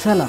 ሰላም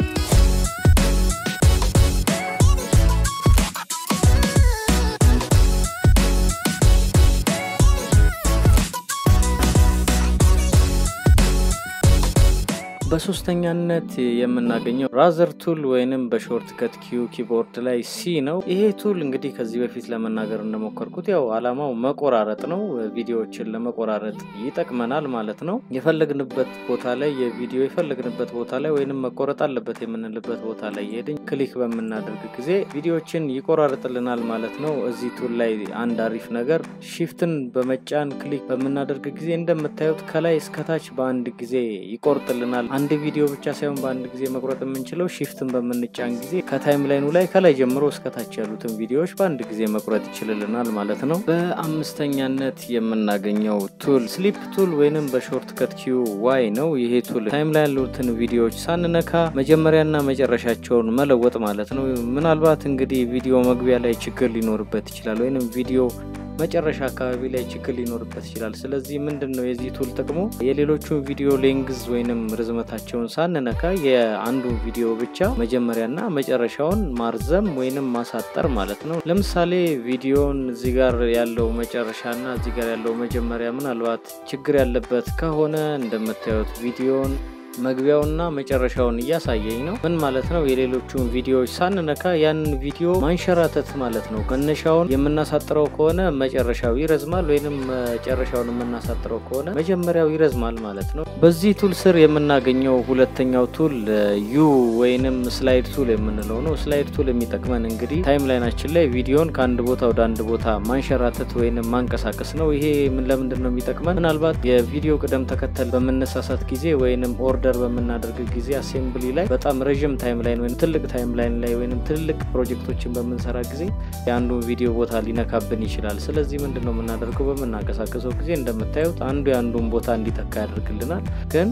በሶስተኛነት የምናገኘው ራዘር ቱል ወይንም በሾርት ከት ኪዩ ኪቦርድ ላይ ሲ ነው። ይሄ ቱል እንግዲህ ከዚህ በፊት ለመናገር እንደሞከርኩት ያው አላማው መቆራረጥ ነው። ቪዲዮዎችን ለመቆራረጥ ይጠቅመናል ማለት ነው። የፈለግንበት ቦታ ላይ የቪዲዮ የፈለግንበት ቦታ ላይ ወይንም መቆረጥ አለበት የምንልበት ቦታ ላይ የሄድን ክሊክ በምናደርግ ጊዜ ቪዲዮዎችን ይቆራርጥልናል ማለት ነው። እዚህ ቱል ላይ አንድ አሪፍ ነገር ሺፍትን በመጫን ክሊክ በምናደርግ ጊዜ እንደምታዩት ከላይ እስከታች በአንድ ጊዜ ይቆርጥልናል። አንድ ቪዲዮ ብቻ ሳይሆን በአንድ ጊዜ መቁረጥ የምንችለው ሺፍትን በምንጫን ጊዜ ከታይም ላይኑ ላይ ከላይ ጀምሮ እስከታች ያሉትን ቪዲዮዎች በአንድ ጊዜ መቁረጥ ይችልልናል ማለት ነው። በአምስተኛነት የምናገኘው ቱል ስሊፕ ቱል ወይንም በሾርት ከት ኪዩ ዋይ ነው። ይሄ ቱል ታይም ላይ ያሉትን ቪዲዮዎች ሳንነካ መጀመሪያና መጨረሻቸውን መለወጥ ማለት ነው። ምናልባት እንግዲህ ቪዲዮ መግቢያ ላይ ችግር ሊኖርበት ይችላል ወይንም ቪዲዮ መጨረሻ አካባቢ ላይ ችግር ሊኖርበት ይችላል። ስለዚህ ምንድን ነው የዚህ ቱል ጥቅሙ? የሌሎቹ ቪዲዮ ሌንግዝ ወይንም ርዝመታቸውን ሳንነካ የአንዱ ቪዲዮ ብቻ መጀመሪያና መጨረሻውን ማርዘም ወይንም ማሳጠር ማለት ነው። ለምሳሌ ቪዲዮን እዚህ ጋር ያለው መጨረሻና እዚህ ጋር ያለው መጀመሪያ ምናልባት ችግር ያለበት ከሆነ እንደምታዩት ቪዲዮን መግቢያውና መጨረሻውን እያሳየኝ ነው። ምን ማለት ነው? የሌሎቹን ቪዲዮዎች ሳንነካ ያንን ቪዲዮ ማንሸራተት ማለት ነው። መነሻውን የምናሳጥረው ከሆነ መጨረሻው ይረዝማል፣ ወይንም መጨረሻውን የምናሳጥረው ከሆነ መጀመሪያው ይረዝማል ማለት ነው። በዚህ ቱል ስር የምናገኘው ሁለተኛው ቱል ዩ ወይንም ስላይድ ቱል የምንለው ነው። ስላይድ ቱል የሚጠቅመን እንግዲህ ታይም ላይናችን ላይ ቪዲዮን ከአንድ ቦታ ወደ አንድ ቦታ ማንሸራተት ወይንም ማንቀሳቀስ ነው። ይሄ ምን ለምንድን ነው የሚጠቅመን? ምናልባት የቪዲዮ ቅደም ተከተል በምነሳሳት ጊዜ ወይንም ኦርደር በምናደርግ ጊዜ አሴምብሊ ላይ በጣም ረዥም ታይም ላይን ወይም ትልቅ ታይም ላይን ላይ ወይም ትልቅ ፕሮጀክቶችን በምንሰራ ጊዜ የአንዱ ቪዲዮ ቦታ ሊነካብን ይችላል። ስለዚህ ምንድን ነው የምናደርገው? በምናንቀሳቀሰው ጊዜ እንደምታዩት አንዱ የአንዱን ቦታ እንዲተካ ያደርግልናል ግን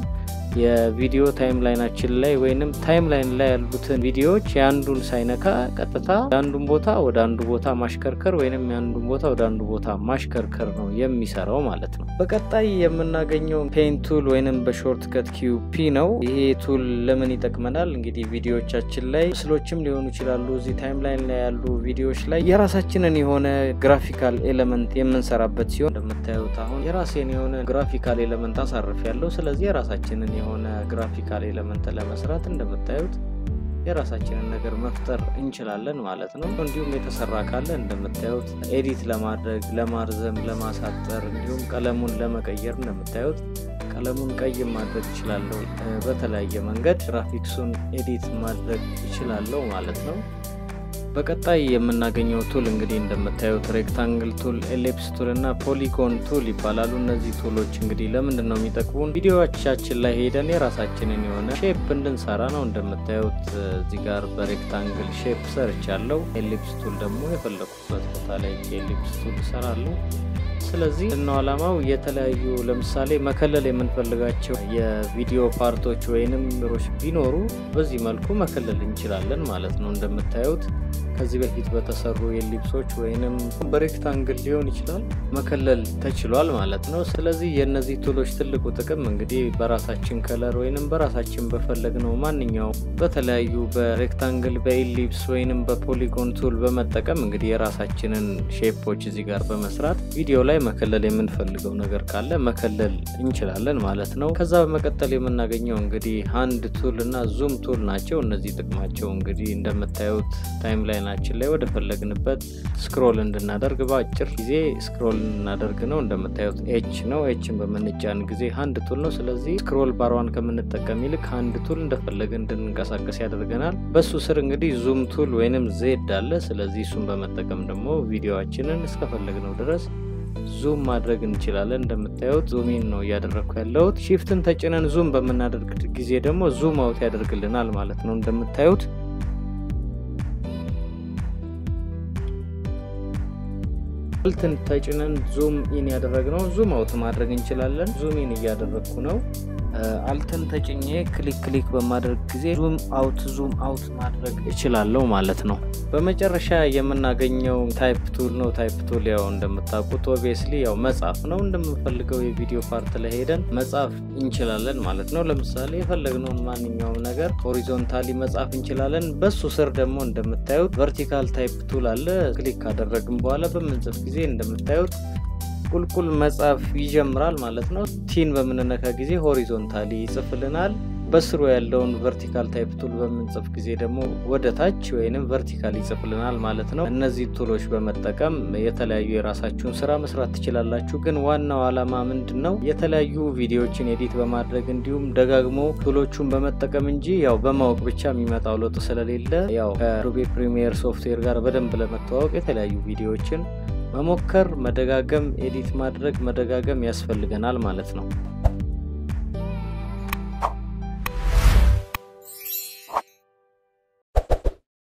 የቪዲዮ ታይም ላይናችን ላይ ወይንም ታይም ላይን ላይ ያሉትን ቪዲዮዎች የአንዱን ሳይነካ ቀጥታ የአንዱን ቦታ ወደ አንዱ ቦታ ማሽከርከር ወይንም የአንዱን ቦታ ወደ አንዱ ቦታ ማሽከርከር ነው የሚሰራው ማለት ነው። በቀጣይ የምናገኘው ፔን ቱል ወይንም በሾርት ከት ኪዩ ፒ ነው። ይሄ ቱል ለምን ይጠቅመናል? እንግዲህ ቪዲዮዎቻችን ላይ ምስሎችም ሊሆኑ ይችላሉ። እዚህ ታይም ላይን ላይ ያሉ ቪዲዮዎች ላይ የራሳችንን የሆነ ግራፊካል ኤሌመንት የምንሰራበት ሲሆን እንደምታዩት አሁን የራሴን የሆነ ግራፊካል ኤሌመንት አሳርፍ ያለው ስለዚህ የራሳችንን የሆነ ግራፊካል ኤሌመንት ለመስራት እንደምታዩት የራሳችንን ነገር መፍጠር እንችላለን ማለት ነው። እንዲሁም የተሰራ ካለ እንደምታዩት ኤዲት ለማድረግ ለማርዘም፣ ለማሳጠር እንዲሁም ቀለሙን ለመቀየር እንደምታዩት ቀለሙን ቀይ ማድረግ እችላለሁ። በተለያየ መንገድ ግራፊክሱን ኤዲት ማድረግ እችላለሁ ማለት ነው። በቀጣይ የምናገኘው ቱል እንግዲህ እንደምታዩት ሬክታንግል ቱል፣ ኤሌፕስ ቱል እና ፖሊጎን ቱል ይባላሉ። እነዚህ ቱሎች እንግዲህ ለምንድን ነው የሚጠቅሙን? ቪዲዮዎቻችን ላይ ሄደን የራሳችንን የሆነ ሼፕ እንድንሰራ ነው። እንደምታዩት እዚህ ጋር በሬክታንግል ሼፕ ሰርች ያለው ኤሊፕስ ቱል ደግሞ የፈለኩበት ቦታ ላይ ኤሊፕስ ቱል እሰራለሁ። ስለዚህ እነው ዓላማው የተለያዩ ለምሳሌ መከለል የምንፈልጋቸው የቪዲዮ ፓርቶች ወይንም ሮች ቢኖሩ በዚህ መልኩ መከለል እንችላለን ማለት ነው። እንደምታዩት ከዚህ በፊት በተሰሩ የሊፕሶች ወይንም በሬክታንግል ሊሆን ይችላል መከለል ተችሏል ማለት ነው። ስለዚህ የእነዚህ ቱሎች ትልቁ ጥቅም እንግዲህ በራሳችን ከለር ወይንም በራሳችን በፈለግነው ማንኛውም በተለያዩ በሬክታንግል በኢሊፕስ ወይንም በፖሊጎን ቱል በመጠቀም እንግዲህ የራሳችንን ሼፖች እዚህ ጋር በመስራት ቪዲዮ ላይ መከለል የምንፈልገው ነገር ካለ መከለል እንችላለን ማለት ነው። ከዛ በመቀጠል የምናገኘው እንግዲህ ሃንድ ቱል እና ዙም ቱል ናቸው። እነዚህ ጥቅማቸው እንግዲህ እንደምታዩት ታይም ላይናችን ላይ ወደ ፈለግንበት ስክሮል እንድናደርግ በአጭር ጊዜ ስክሮል እንድናደርግ ነው። እንደምታዩት ኤች ነው። ኤችን በምንጫን ጊዜ ሃንድ ቱል ነው። ስለዚህ ስክሮል ባሯን ከምንጠቀም ይልቅ ሃንድ ቱል እንደፈለግን እንድንንቀሳቀስ ያደርገናል። በሱ ስር እንግዲህ ዙም ቱል ወይንም ዜድ አለ። ስለዚህ እሱን በመጠቀም ደግሞ ቪዲዮችንን እስከፈለግነው ድረስ ዙም ማድረግ እንችላለን። እንደምታዩት ዙሚን ነው እያደረግኩ ያለሁት። ሺፍትን ተጭነን ዙም በምናደርግ ጊዜ ደግሞ ዙም አውት ያደርግልናል ማለት ነው። እንደምታዩት ልትን ተጭነን ዙም ኢን ያደረግነው ዙም አውት ማድረግ እንችላለን። ዙም ኢን እያደረግኩ ነው። አልተን ተጭኜ ክሊክ ክሊክ በማድረግ ጊዜ ዙም አውት ዙም አውት ማድረግ እችላለሁ ማለት ነው። በመጨረሻ የምናገኘው ታይፕ ቱል ነው። ታይፕ ቱል ያው እንደምታውቁት ኦብቪየስሊ ያው መጻፍ ነው። እንደምንፈልገው የቪዲዮ ፓርት ላይ ሄደን መጻፍ እንችላለን ማለት ነው። ለምሳሌ የፈለግነውን ማንኛውም ነገር ሆሪዞንታሊ መጻፍ እንችላለን። በሱ ስር ደግሞ እንደምታዩት ቨርቲካል ታይፕ ቱል አለ። ክሊክ ካደረግን በኋላ በምንጽፍ ጊዜ እንደምታዩት ቁልቁል መጻፍ ይጀምራል ማለት ነው። ቲን በምንነካ ጊዜ ሆሪዞንታሊ ይጽፍልናል። በስሩ ያለውን ቨርቲካል ታይፕ ቱል በምንጽፍ ጊዜ ደግሞ ወደ ታች ወይንም ቨርቲካል ይጽፍልናል ማለት ነው። እነዚህ ቱሎች በመጠቀም የተለያዩ የራሳችሁን ስራ መስራት ትችላላችሁ። ግን ዋናው ዓላማ ምንድን ነው? የተለያዩ ቪዲዮዎችን ኤዲት በማድረግ እንዲሁም ደጋግሞ ቱሎቹን በመጠቀም እንጂ ያው በማወቅ ብቻ የሚመጣው ለውጥ ስለሌለ ያው ከአዶቤ ፕሪሚየር ሶፍትዌር ጋር በደንብ ለመተዋወቅ የተለያዩ ቪዲዮዎችን መሞከር፣ መደጋገም፣ ኤዲት ማድረግ መደጋገም ያስፈልገናል ማለት ነው።